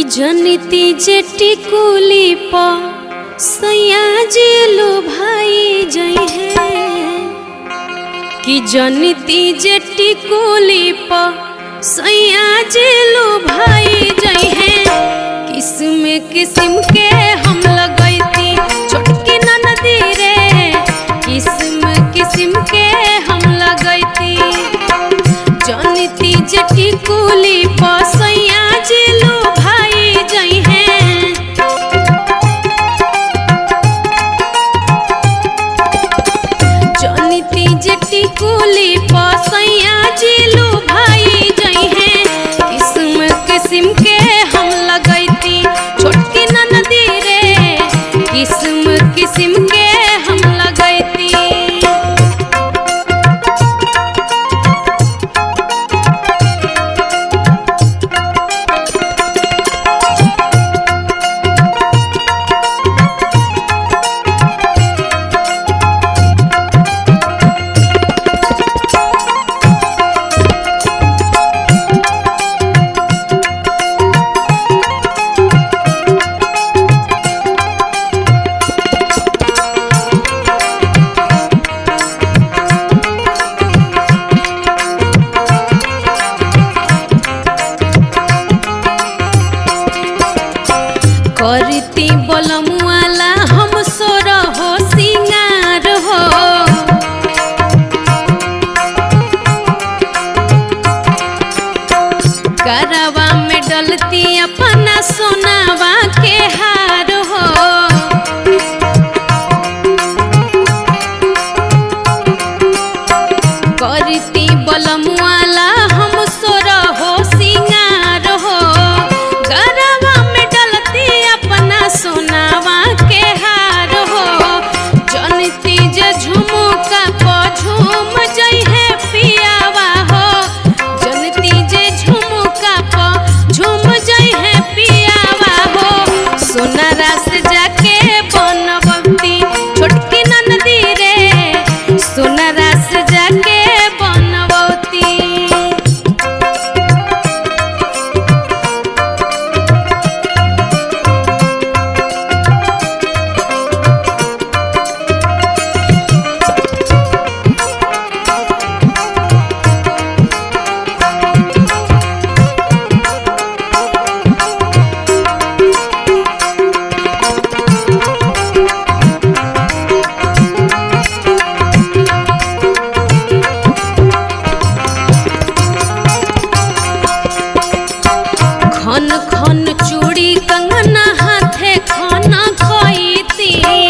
कि जनिती जेटी कुली प सैया जेलो भाई जई है कि जनिती जेटी कुली प सैया जेलो भाई जई है किस्म किस्म के हम लगैती छोटकी ननदी रे किस्म किस्म के हम लगैती जनिती जेटी कुली प सैया जेलो भाई जई है जनिती जेटी कुली पसैया जिलू भाई जई है किस्म किस्म के हम लगैती छोटकी ननदी रे किस्म किस्म के हम लगैती करती बलमुआला हम सोर हो सिंगार हो करवा में डलती अपना सोनावा के हार हो करती बलमुआला हम सोर हो सिंगार हो गरवा में डलती अपना सोनावा के हार हो जनती जे झुमुका प झूम जई है पियावा हो जनती जे झुमुका प झूम जई है पियावा हो सोनारा से जाके बनबती छोटकी ननदी रे सोनारा से जाके बनबती खन खन चूड़ी कंगना हाथे खाना खैती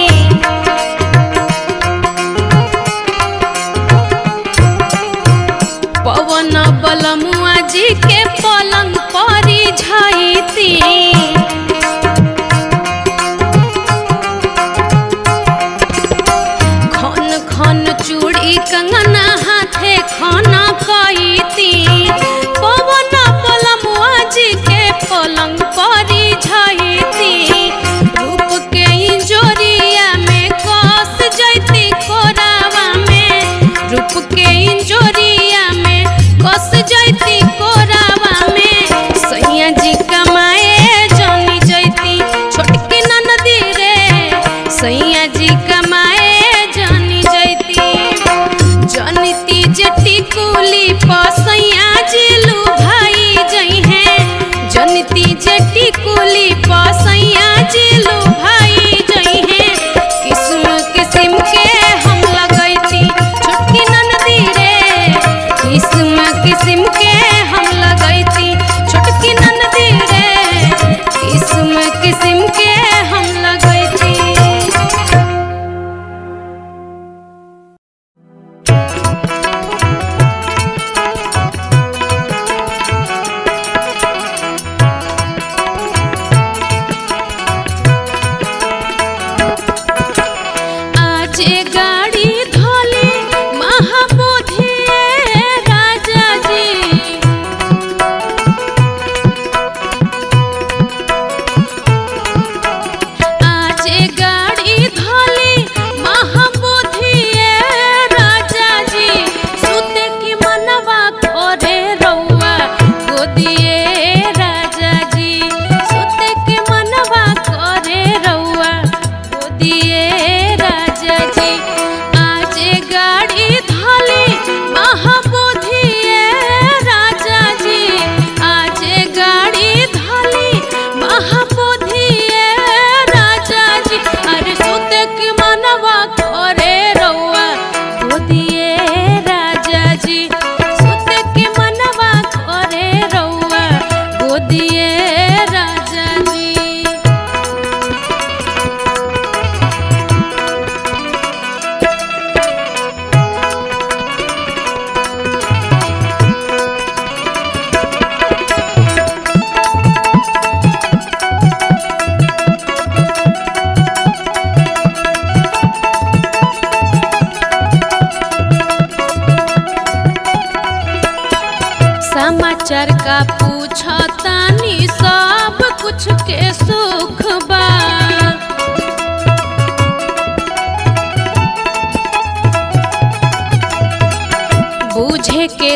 पवन बलमुआ जी के पलंग परी झैती खन खन चूड़ी कंगना हाथे खाना कैती पवन पलमुआ जी के पलंग परी झैती रूप के इंजोरिया में कस जैती कोरावा में रूप के इंजोरिया में कस जैती कोरावा में सैया जी कमाए जानी जैती छोटकी ननदी रे सैया जी कमाए जानी जैती जनिती जटी कुली पसैया जिलू भाई जई है जनिती जटी कुली पसैया जिलू भाई जई है किस्म किस्म के हम लगैती छोटकी ननदी रे किस्म किस्म के हम लगैती छोटकी ननदी रे किस्म किस्म के हम लगैती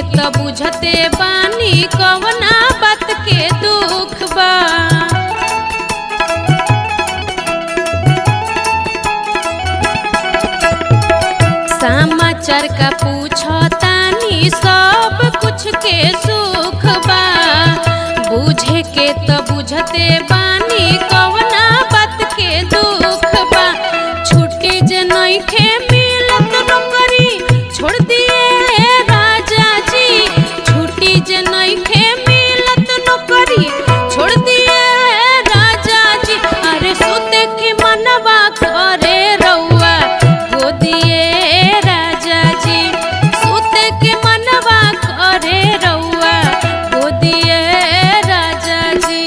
त बुझते बानी कवना बात के दुख बा समाचार का पूछतानी सब कुछ के सुख बा बुझे के त बुझते बानी कवना बात के दुख बा छुट्टी जे नइखे मिलत नौकरी छोड़ दिए राजा जी छुट्टी जे नइखे मिलत नौकरी छोड़ दिए राजा जी अरे सुते के मनवा करे रउआ गोदिए राजा जी सुते के मनवा करे रउआ गोदिए राजा जी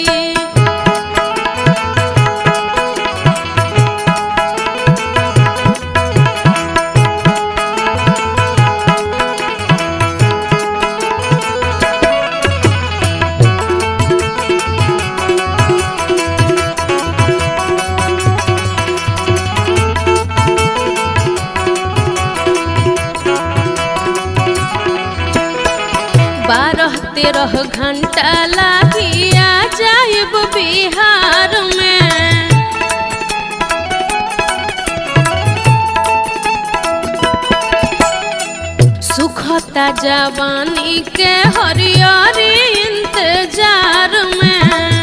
बारह तेरह घंटा लागी आ जाइब बिहार में सुखता जवानी के हरियरी इंतजार में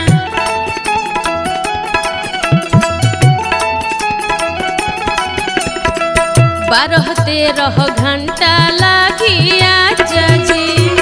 बारह तेरह घंटा लागी आज जी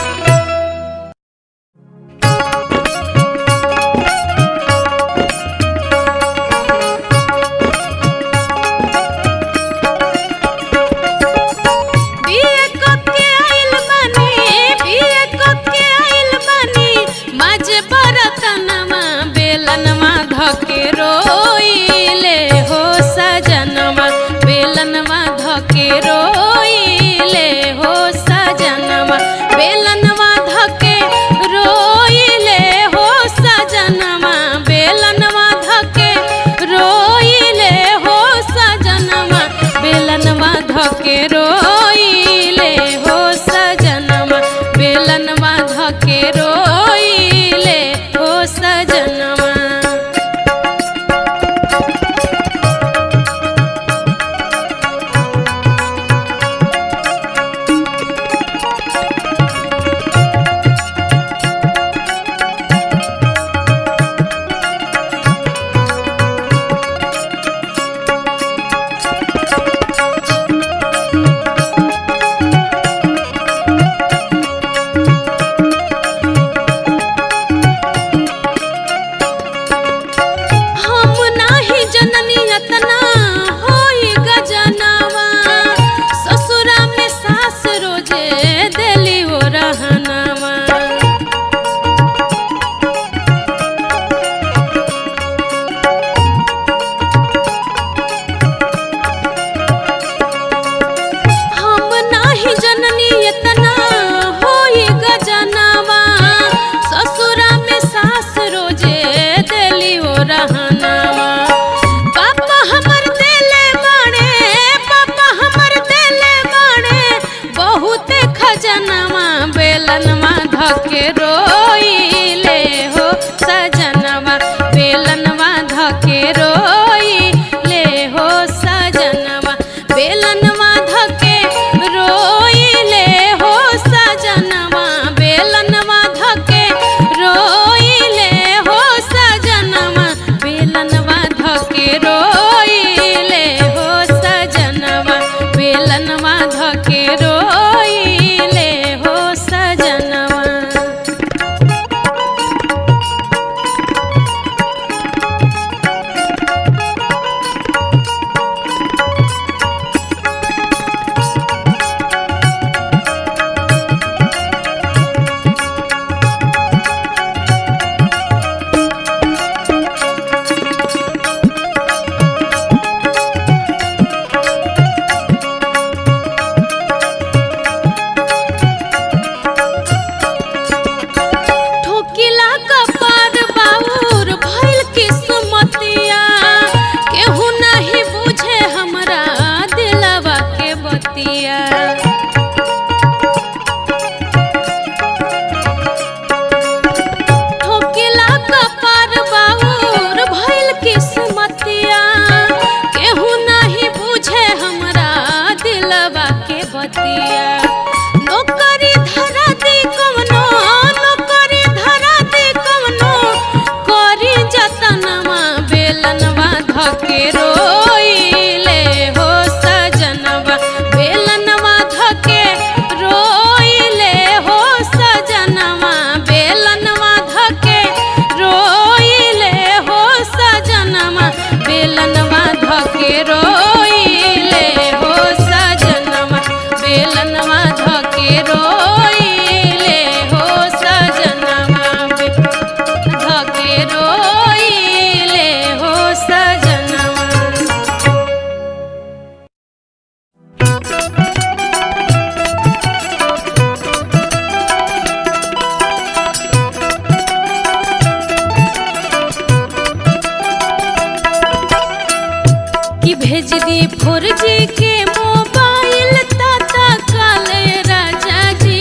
बिए कके आइल बानी बिए कके आइल बानी माजे बरतनमा बेलनमा धके रोइले हो सजनमा बेलनमा धके रोइले हो सजनमा बेलनमा धके रोइले हो सजनमा बेलनमा धके रोइले हो सजनमा बेलनमा धके रोइले हो सजनमा बेलनमा धके रोइले हो सजनमा बतिया नौकरी धरा दी कवनो नौकरी धरा दी कवनो करी जतनवा बेलनवा धके रोइले हो सजनवा बेलनवा धके रोइले हो सजनवा बेलनवा धके रोइले हो सजनवा बेलनवा धके रोइले हो सजनवा बेलनवा धके रोइले हो सजनवा बे धके रोइले हो सजनवा कि भेज दी फोर जी के मोबाइल ताता काले राजा जी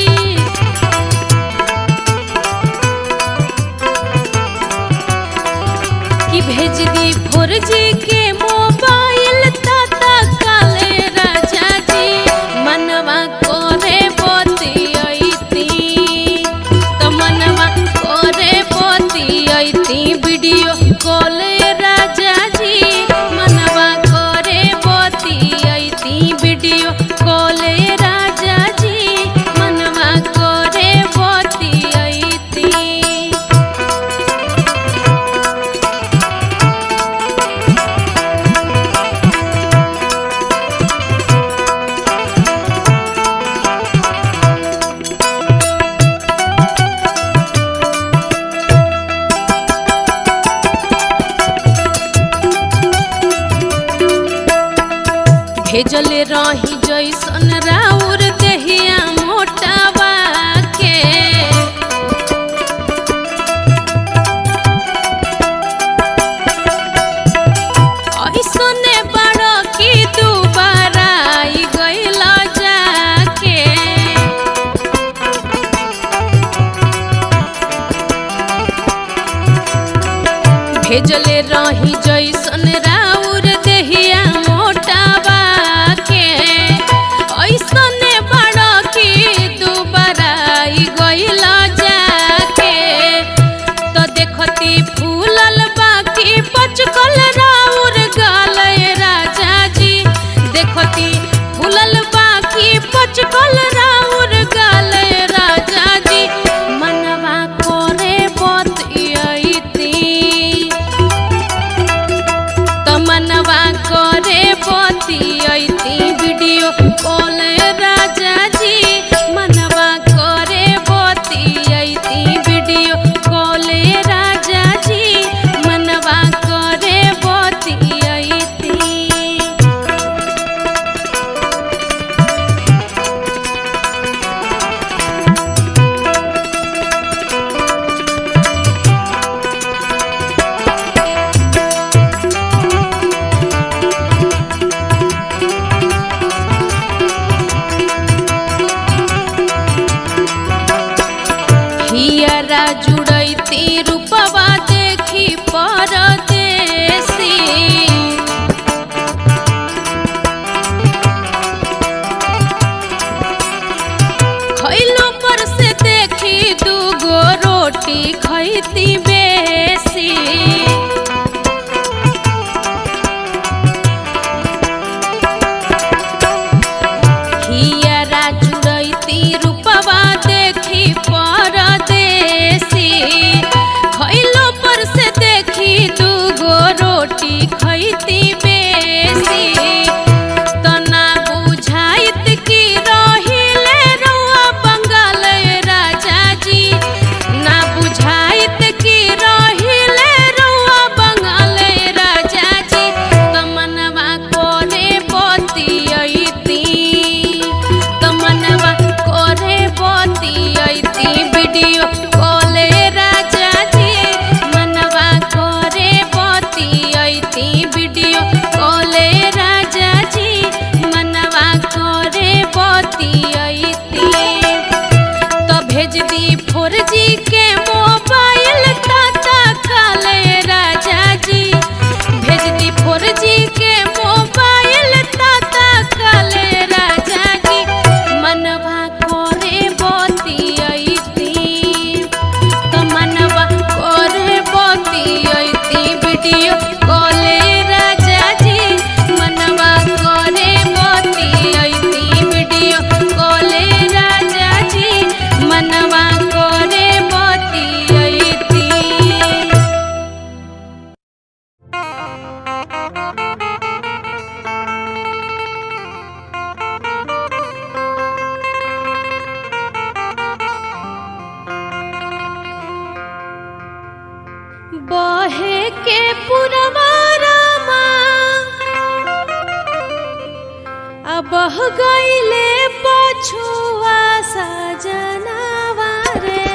कि भेज दी फोर जी के मोबाइल ताता काले राजा जी मनवा कोरे बोती अइती तो मनवा कोरे बोती अइती वीडियो कॉल राजा जी मनवा कोरे बोती अइती वीडियो कॉल राजा जी मनवा कोरे बोती अइती भेजले रही जैसन राउर देहिया मोटावा के ऐसने बड़ की दुबारा आई गइल जाके भेजले रही जैसन राउर देहिया मोटावा के ऐसने बड़ की दुबारा आई गइल जाके तो देखती फूलल बाकी पचकल राउर गालय राजा जी देखती फूलल बाकी पचकल राउर गालय राजा जी मनवा कोरे बतियती तो मनवा करे बतियती वीडियो कॉल राजा जी मनवा करे बतियती वीडियो कॉल राजा जी मनवा करे बतियती हियरा जुड़ैती रूपवा देखी परदेसी खैलो पर से देखी दूगो रोटी खैती बेसी हियरा जुड़ैती रूपवा देखी परदेसी खैलो पर से देखी दूगो रोटी खैती बेसी तो ना बुझाइत की रहिले रउआ बंगाल राजा जी ना बुझाइत की अब गईले पछुआ सजनावा रे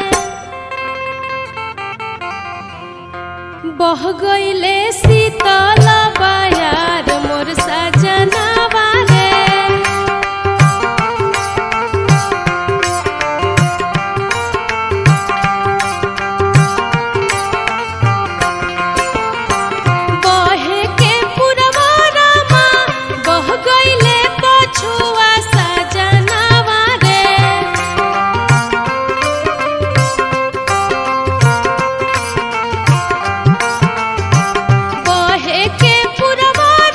बह गईले शीतल बयार मोर सजनावा रे बहे के पुरवारामा बह गईले पछुआ सजनावा रे बहे के पुरवारामा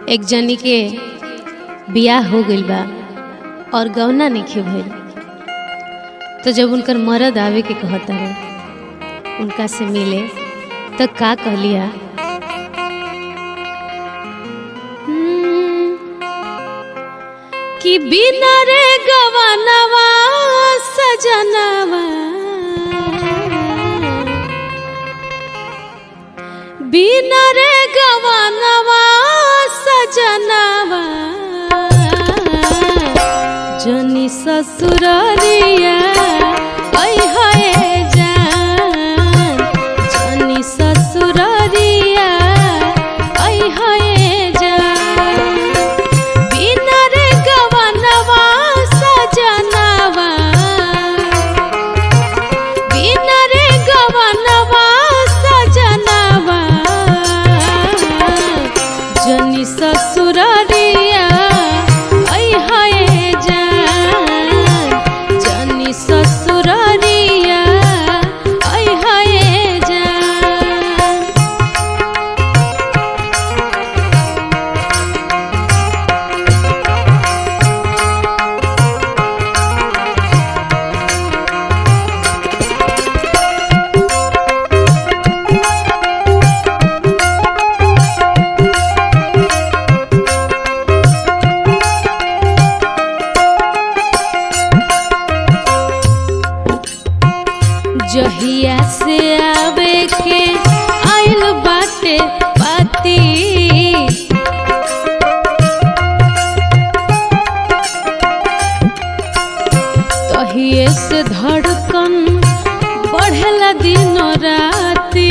एक जनी के बियाह हो गइल बा और गौना नइखे भइल तो जब उनकर मरद आवे के कहता रहे उनका से मिले तो का कहलिया हम्म, कि बिना रे गवानवा सजनवा बिना रे गवानवा सजनवा जनी ससुररिया ऐ हए जान जनी ससुररिया ऐ हए जान बिना रे गवानवा सजनवा बिना रे गवानवा सजनवा जनी ससुररिया ऐ हए जान जनी ससुररिया ऐ हए जान जहिया से आवे के आइल बाटे पाती तहिए से धड़कन बढ़ेला दिन राती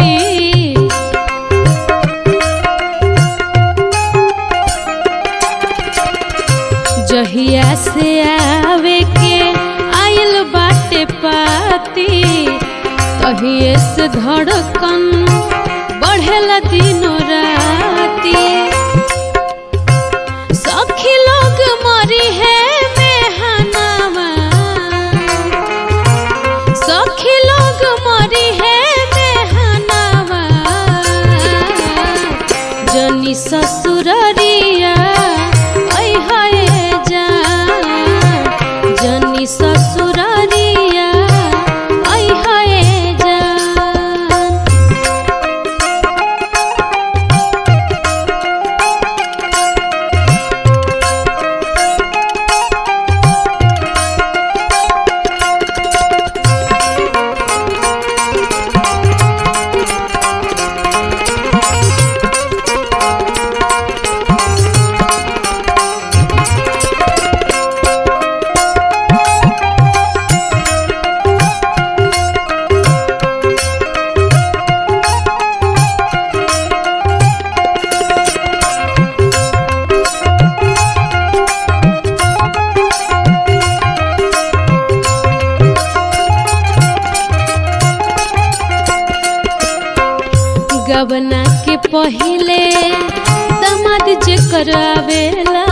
जहिया से आवे के आइल बाटे पाती तहिए से धड़कन बढ़ेला दिनो राती सखी लोग मरी है मेहनावा सखी लोग मरी है मेहनावा जनी ससुररिया ऐ हए जान जनी ससुररिया ऐ हए जान गबना के पहिले दमाद जे करावेला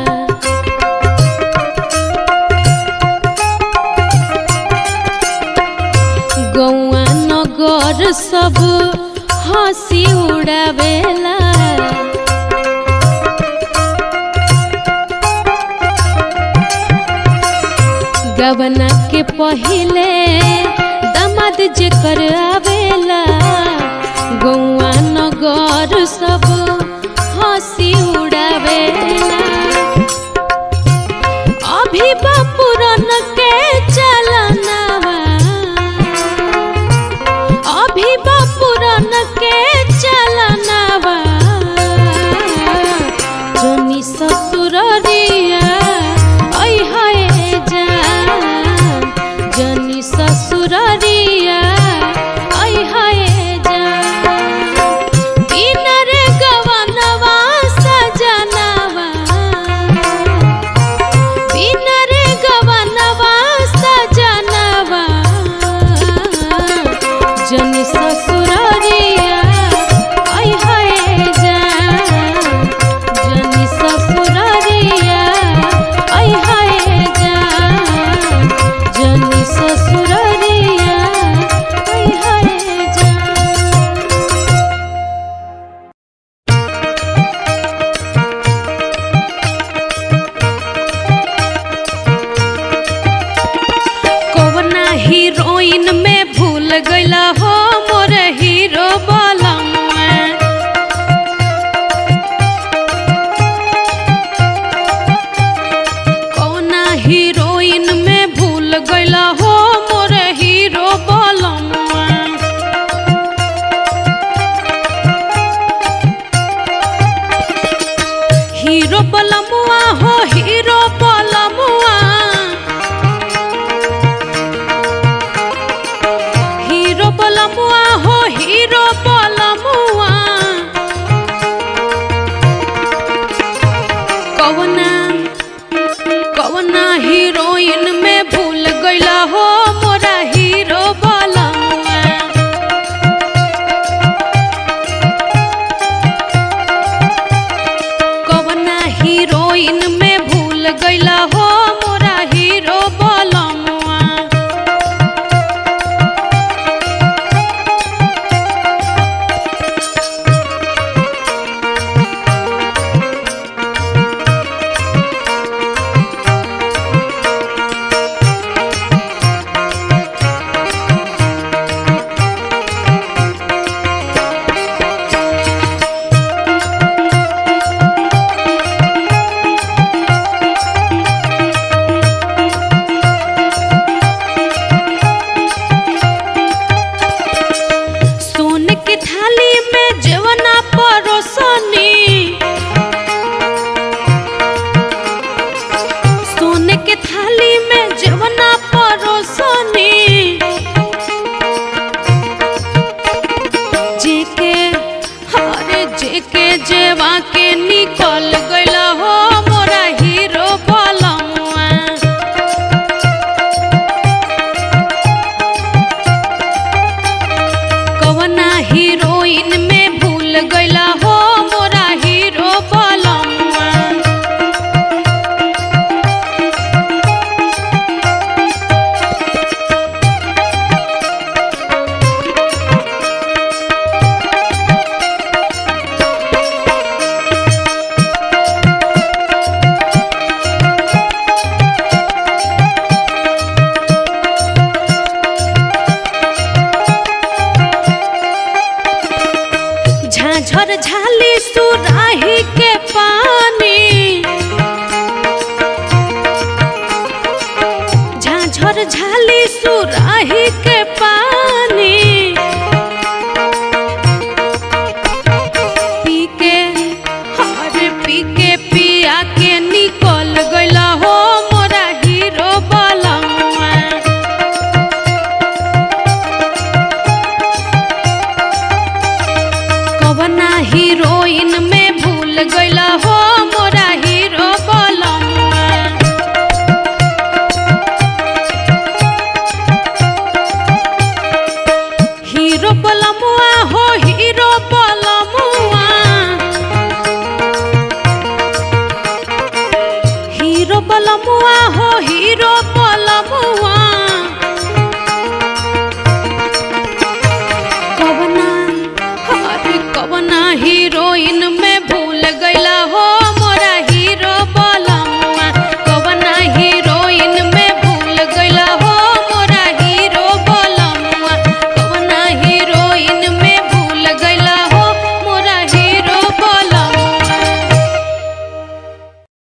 गौआ नगर सब हंसी उड़ावेला गबना के पहिले दमाद जे करावेला गौआ नगर सब हंसी उड़ावेला अभी बापुरन के चलनवा अभी बापुरन के चलनवा जनी ससुररिया ऐ हए जान जनी ससुररिया ऐ हए जान बिना रे हीरो बलमुआ हो हीरो बलमुआ हीरो बलमुआ हो हीरो बलमुआ कवना कवना हीरोइन में भूल गईला हो मोरा हीरो बलमुआ कवना हीरोइन में भूल गईला हो मोरा हीरो बलमुआ सोने के थाली में जवना परोसनी सोने के थाली में जवना परोसनी जेके हरे जेके जेवा के निकल गईला हो मोरा हीरो बलमुआ कवना हीरोइन में भूल गईला हो मोरा हीरो बलमुआ झाझर झाली सुराही के पानी झाझर झाली सुराही के पानी पी के हरे पी के पिया के निकल गईला हो मोरा हीरो बलमुआ कवना हीरोइन में भूल गईला हो मोरा हीरो बलमुआ हीरो बलमुआ हो हीरो बलमुआ हीरो बलमुआ हो